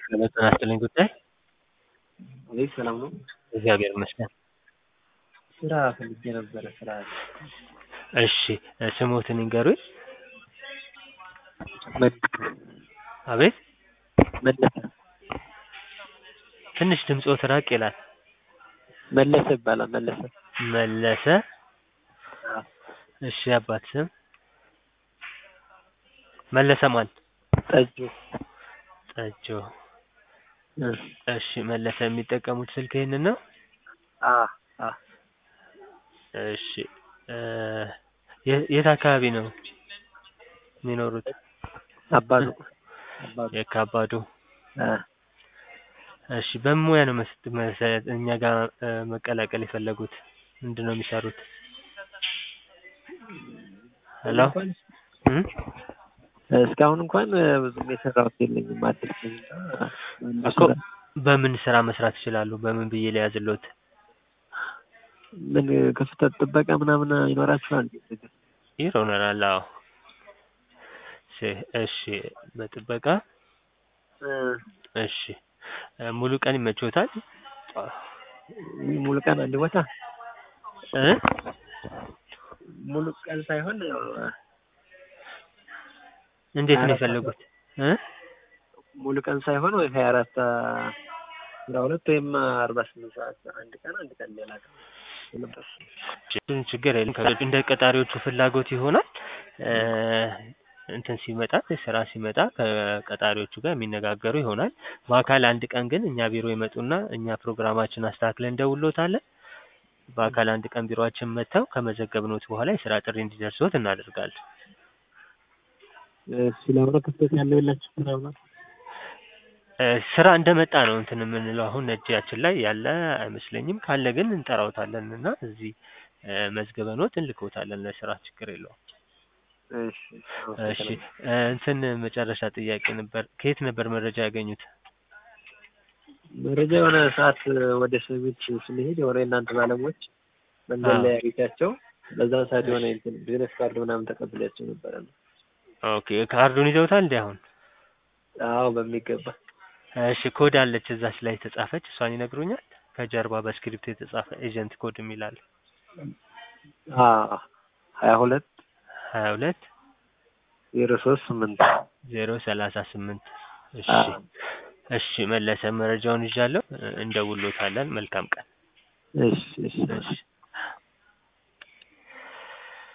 ጤና ይስጥልኝ ጉዳይ ወይ ሰላም ነው? እግዚአብሔር ይመስገን። ስራ ፈልጌ ነበረ ስራ እሺ ስሞትን ይንገሩኝ? አቤት መለሰ ትንሽ ድምፅዎት ራቅ ይላል። መለሰ ይባላል መለሰ መለሰ እሺ አባት ስም መለሰ ማን? ጠጁ ጠጆ እሺ መለሰ የሚጠቀሙት ስልክ ይሄንን ነው? አ አ እሺ የ- የት አካባቢ ነው የሚኖሩት? አባዱ አባዱ የካባዱ አ እሺ በምን ሙያ ነው መስ መሰ- እኛ ጋር እ መቀላቀል የፈለጉት? ምንድን ነው የሚሰሩት? ሄሎ እንኳን እም? እስካሁን እንኳን ብዙም የሰራሁት የለኝም አዲስ ነኝ እና እኮ በምን ስራ መስራት ይችላሉ? በምን ብዬ ልያዝልዎት? ምን ክፍተት ጥበቃ ምናምን ይኖራችኋል? ይሆናል አዎ። እሺ እሺ በጥበቃ እ እሺ ሙሉ ቀን ይመችዎታል? ሙሉ ቀን አንድ ቦታ እ ሙሉ ቀን ሳይሆን ያው እንዴት ነው ሀያ አራት የፈለጉት? እ ሙሉ ቀን ሳይሆን ወይ ሀያ አራት አስራ ሁለት ወይም አርባ ስምንት ሰዓት አንድ ቀን አንድ ቀን ሌላ ቀን የለበስ እሱን ችግር የለም ከ- እንደ ቀጣሪዎቹ ፍላጎት ይሆናል። እ እንትን ሲመጣ ስራ ሲመጣ ከቀጣሪዎቹ ጋር የሚነጋገሩ ይሆናል። በአካል አንድ ቀን ግን እኛ ቢሮ ይመጡና እኛ ፕሮግራማችን አስተካክለን እንደውሎታለን። በአካል አንድ ቀን ቢሮአችን መጥተው ከመዘገብኖት በኋላ የስራ ጥሪ እንዲደርስዎት እናደርጋለን። እሱ ለሆነ ክፍተት ያለው የላችሁ ምናምን እ ስራ እንደመጣ ነው እንትን የምንለው አሁን እጃችን ላይ ያለ አይመስለኝም። ካለ ግን እንጠራዎታለን እና እዚህ እ መዝግበንዎት እንልክዎታለን ለስራ ችግር የለውም። እሺ እሺ እ እንትን መጨረሻ ጥያቄ ነበር። ከየት ነበር መረጃ ያገኙት? መረጃ የሆነ ሰዓት ወደ ሰሚት ስንሄድ የሆነ የእናንተ ባለሙያዎች መንገድ ላይ አግኝቻቸው በዛን ሰዓት የሆነ እንትን ቢዝነስ ካርድ ምናምን ተቀብያቸው ነበረ ነው። ኦኬ ካርዱን ይዘውታል እንዴ አሁን? አዎ በሚገባ እሺ ኮድ አለች እዛች ላይ የተጻፈች እሷን ይነግሩኛል? ከጀርባ በስክሪፕት የተጻፈ ኤጀንት ኮድ የሚል አለ። አ ሀያ ሁለት ሀያ ሁለት ዜሮ ሶስት ስምንት ዜሮ ሰላሳ ስምንት እሺ አ እሺ መለሰ መረጃውን ይዣለሁ እ እንደውሎታለን። መልካም ቀን። እሺ እሺ እሺ